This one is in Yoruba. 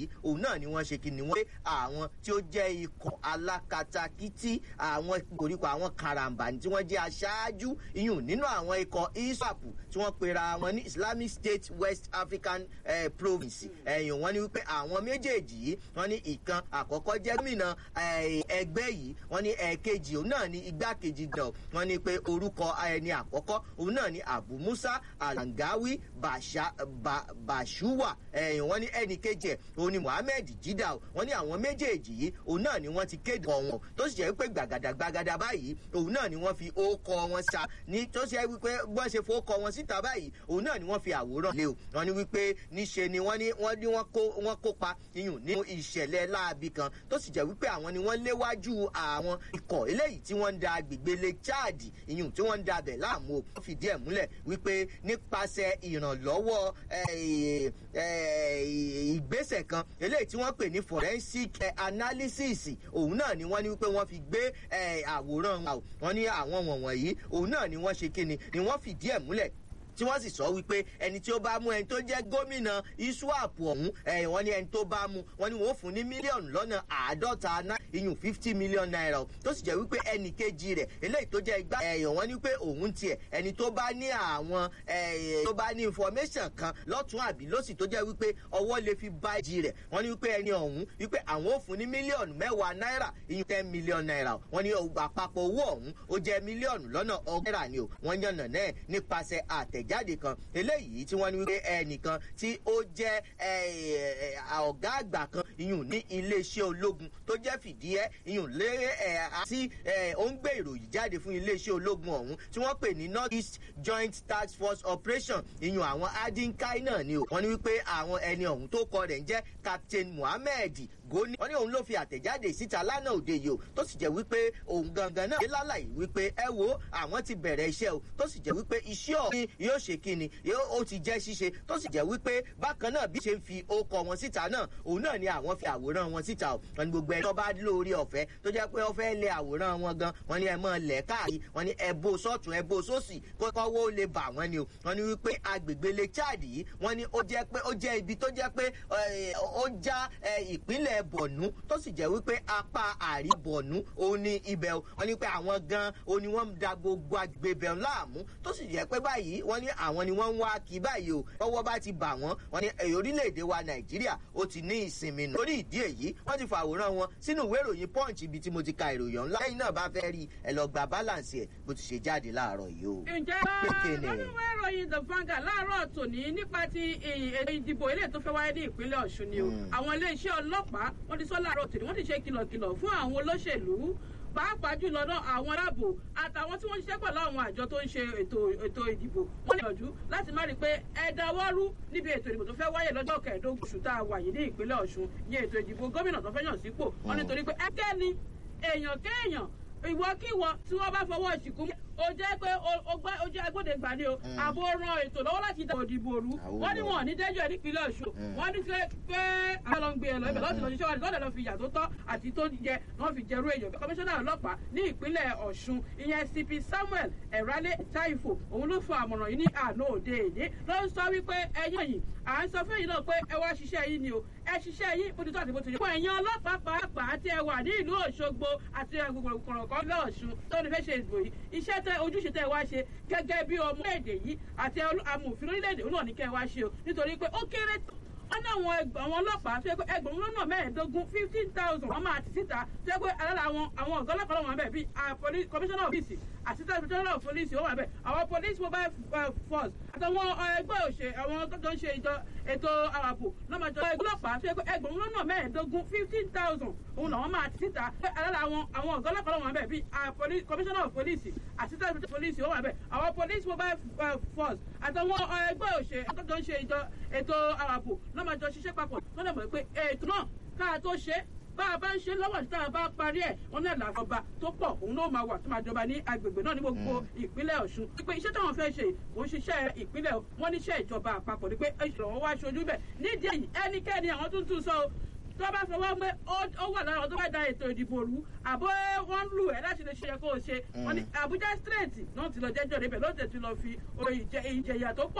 òun náà ni wọ́n ṣe kí ni wọ́n pé àwọn tí ó jẹ́ ikọ̀ alákatakítí àwọn koríko àwọn karambà tí wọ́n jẹ́ aṣáájú iyùn nínú àwọn ikọ̀ iswap tí wọ́n pera wọn ní islamic state west african eh, province ẹ̀yìn wọ́n ní wípé àwọn méjèèjì yìí wọ́n ní ìkan àkọ́kọ́ jẹ́ gómìnà ẹgbẹ́ yìí wọ́n ní ẹ̀ẹ̀kejì òun náà ní igbákejì gan wọ́n ní pé orúkọ ẹni àkọ́kọ́ òun náà ní abu musa alangawi bashuwa ẹ̀yìn wọ́n ní ẹnì kejì ẹ̀ òun ní muhammed jida wọ́n ní àwọn méjèèjì yìí òun náà ni wọ́n ti kéde ọ̀wọ́n tó sì jẹ́ pé gbàgàdà gbàgàdà báyìí òun náà ni wọ́n fi ókọ wọn sa ní tó ṣe wípé wọ́n ṣe fowókọ wọn síta báyìí òun náà ni wọ́n fi àwòrán lé o wọ́n ní wípé níṣe ni wọ́n ní wọ́n ní wọ́n kópa iyùn nínú ìṣẹ̀lẹ̀ láabi kan tó sì jẹ́ wípé àwọn ni wọ́n léwájú àwọn ikọ̀ eléyìí tí wọ́n ń da agbègbè lake chad iyùn tí wọ́n ń da abẹ̀ láàmú o wọ́n fìdí ẹ̀ múlẹ̀ wípé nípasẹ̀ ìrànlọ́wọ́ ìgbésẹ̀ kan eléyìí tí wọ́n pè ní forensic analysis òun náà ni wọ́n ní wípé wọ́n fi gbé àwòrán wọn ní àwọn wọ̀nyí òun náà ni wọ́n ṣe kíni ni wọ́n fìdí ẹ̀ múlẹ̀ tí wọ́n sì sọ wípé ẹni tí ó bá mú ẹni tó jẹ́ gómìnà iswap ọ̀hún ẹ̀ wọ́n ní ẹni tó bá mú wọ́n ní wọ́n fún ní mílíọ̀nù lọ́nà àádọ́ta náà iyùn fifty million naira tó sì jẹ́ wípé ẹnì kejì rẹ̀ eléyìí tó jẹ́ igbá ẹ̀yàn wọ́n ní pé òun tiẹ̀ ẹni tó bá ní àwọn tó bá ní information kan lọ́tún àbí lọ́sì tó jẹ́ wípé ọwọ́ lè fi bá ìjì rẹ̀ wọ́n ní wípé ẹni ọ̀hún wípé àwọn ò fún ní mílíọ̀nù mẹ́wàá náírà iyùn ten million naira wọ́n ní àpapọ̀ owó ọ̀hún ó jẹ́ mílíọ̀nù lọ́nà ọgọ́rà ni o wọ́n yànnà náà nípasẹ̀ àtẹ̀j jáde kan eléyìí tí wọ́n ní wípé ẹnìkan tí ó jẹ́ ọ̀gá àgbà kan iyùn ní iléeṣẹ́ ológun tó jẹ́ fìdíẹ́ iyùn lérè àti ó ń gbé ìròyìn jáde fún iléeṣẹ́ ológun ọ̀hún tí wọ́n pè ní north east joint task force operation iyùn àwọn adinkai náà ni o wọ́n ní wípé àwọn ẹni ọ̀hún tó kọ rẹ̀ ń jẹ́ captain muhammed goni wọn ní òun ló fi àtẹ̀jáde síta lánàá òde yìí o tó sì jẹ́ wípé òun gangan náà dé lálàyé wípé ẹ wo àwọn ti bẹ̀rẹ̀ iṣẹ́ o tó sì jẹ́ wípé iṣẹ́ ọ̀hún yóò ṣe kíni ó ti jẹ́ ṣíṣe tó sì jẹ́ wípé bákan náà bí ṣe ń fi okọ̀ wọn síta náà òun náà ni àwọn fi àwòrán wọn síta o wọn ní gbogbo ẹni tó bá lórí ọ̀fẹ́ tó jẹ́ pé ó fẹ́ lẹ àwòrán wọn gan wọn ní ẹ mọ́ lẹ̀ káàkiri wọn ní ẹbó sọ́tún ẹbó sósì kọ́kọ́wó lè bà wọ́n ni o wọn ní wípé agbègbè lè chad yìí wọn ní ó jẹ́ pé ó jẹ́ ibi tó jẹ́ pé ó já ìpínlẹ̀ bọ̀nú tó sì jẹ́ wípé apá àrí bọ̀nú òun ní ibẹ̀ wọn ní pé àwọn gan òun ni wọ́n da gbogbo agbèbẹ̀ láàmú tó sì jẹ́ pé báyìí wọ́n ní àwọn ni wọ́n ń wá kí báyìí o ọwọ́ bá ti bà wọ́n wọ́n ní orílẹ̀-èdè wa nàìjíríà ó ti ní ìsinmi nù. lórí ìdí èyí wọ́n ti fàwòrán wọn sínú ìwé ìròyìn punch ibi tí mo ti ka ìròyìn ńlá lẹ́yìn náà bá fẹ́ rí ẹ lọ gba balance ẹ̀ bó ti ṣe jáde láàárọ̀ yìí o. ǹjẹ́ nínú ìròyìn the vanguard láàárọ̀ tòní nípa ti ètò ìdìbò ilé tó fẹ́ wáyé ní ìpínlẹ̀ ọ̀ṣun ni o àwọn iléeṣẹ́ ọlọ́pàá wọ́n ti sọ láàárọ̀ tòní wọ́n ti ṣe kìlọ̀kìlọ̀ fún àwọn olóṣèlú pàápàá jùlọ náà àwọn aláàbò àtàwọn tí wọ́n ń ṣiṣẹ́ pẹ̀lú àwọn àjọ tó ń ṣe ètò ètò ìdìbò wọ́n lè yànjú láti má rí i pé ẹ dáwọ́rú níbi ètò ìdìbò tó fẹ́ wáyé lọ́jọ́ kẹẹ̀ẹ́dógún oṣù tá a wà yìí ní ìpínlẹ̀ ọ̀ṣun ní ètò ìdìbò gómìnà tó fẹ́ yàn sípò wọ́n nítorí pé ẹgẹ́ ni èèyàn kéèyàn ìwọkíwọ tí wọ́n bá fọwọ́ ìsìnkú ó jẹ́ pé ó jẹ́ agbódegbà ni o àbò ran ètò lọ́wọ́ láti dá òdìbò rú wọ́n ní wọn ní dẹ́jọ́ nípínlẹ̀ ọ̀ṣun wọ́n ní pé àwọn lọ ń gbé ẹ lọ ibẹ̀ lọ́sìn lọ́sìn ṣẹ́wọ́n lọ́dẹ̀ lọ́ fi ìyà tó tọ́ àti tó jẹ wọ́n fi jẹrú èèyàn kọmíṣánná ọlọ́pàá ní ìpínlẹ̀ ọ̀ṣun ìyẹn cp samuel ẹ̀rálé taifo òun ló fọ àmọ̀ràn yìí ní àná òde èdè ló ń sọ wípé ẹ̀yìn yìí à ń sọ fún yìí náà pé ẹ wá ṣiṣẹ́ yìí ni o ẹ ṣiṣẹ́ yìí bó ti tọ́ àti bó ti yẹ. fún ẹ̀yin ọlọ́pàá pàápàá tí ẹ wà ní ìlú òṣogbo àti kọ̀ọ̀kan lọ́ọ̀ṣun tó ní fẹ́ ṣe ìbò yìí iṣẹ́ tẹ ojúṣe tẹ wá ṣe gẹ́gẹ́ bí ọmọ èdè yìí àti amòfin orílẹ̀-èdè náà ní kẹ́ wá ṣe o nítorí pé ó kéré wọ́n ní àwọn àwọn ọlọ́pàá tó yẹ pé ẹgbẹ̀rún lọ́nà mẹ́ẹ̀ẹ́dógún fifteen thousand wọ́n máa ti síta tó yẹ pé alára àwọn àwọn ọ̀gá ọlọ́pàá lọ́wọ́ bẹ́ẹ̀ bíi commissioner of police assistant commissioner of police ó wà bẹ́ẹ̀ àwọn police mobile force àtàwọn ẹgbẹ́ òṣè àwọn tó ń ṣe ìjọ ètò àwàbò lọ́mọdé ọlọ́pàá tó yẹ pé ẹgbẹ̀rún lọ́nà mẹ́ẹ̀ẹ́dógún fifteen thousand òun làwọn máa ti síta pé alára àwọn àwọn ọ̀gá ọlọ́pàá lọ́wọ́ bẹ́ẹ̀ bíi commissioner of police assistant police ó wà bẹ́ẹ̀ àwọn police mobile force àtàwọn ẹgbẹ́ òṣè tó ń ṣe ìjọ ètò àwàbò lọ́mọdé ṣiṣẹ́ papọ̀ wọ́n lè mọ̀ pé ètò náà káà tó ṣe bá a bá ń ṣe lọ́wọ́ tí a bá parí ẹ̀ wọ́n náà làjọba tó pọ̀ òun ló máa wà tó máa jọba ní agbègbè náà ní gbogbo ìpínlẹ̀ ọ̀ṣun pé iṣẹ́ táwọn fẹ́ ṣe kò ń ṣiṣẹ́ ìpínlẹ̀ wọ́n níṣẹ́ ìjọba àpapọ̀ ni pé ìṣòro wá ṣojú bẹ̀ nídìí èyí ẹnikẹ́ni àwọn tuntun sọ tó bá fọwọ́ pé ó wà lára tó bá da ètò ìdìbò rú àbọ̀ wọ́n lù ẹ́ láti lè ṣe kó o ṣe wọ́n ní Abuja straight náà ti lọ jẹ́jọ́ níbẹ̀ ló tẹ̀ ti lọ fi ìjẹyà tó pọ̀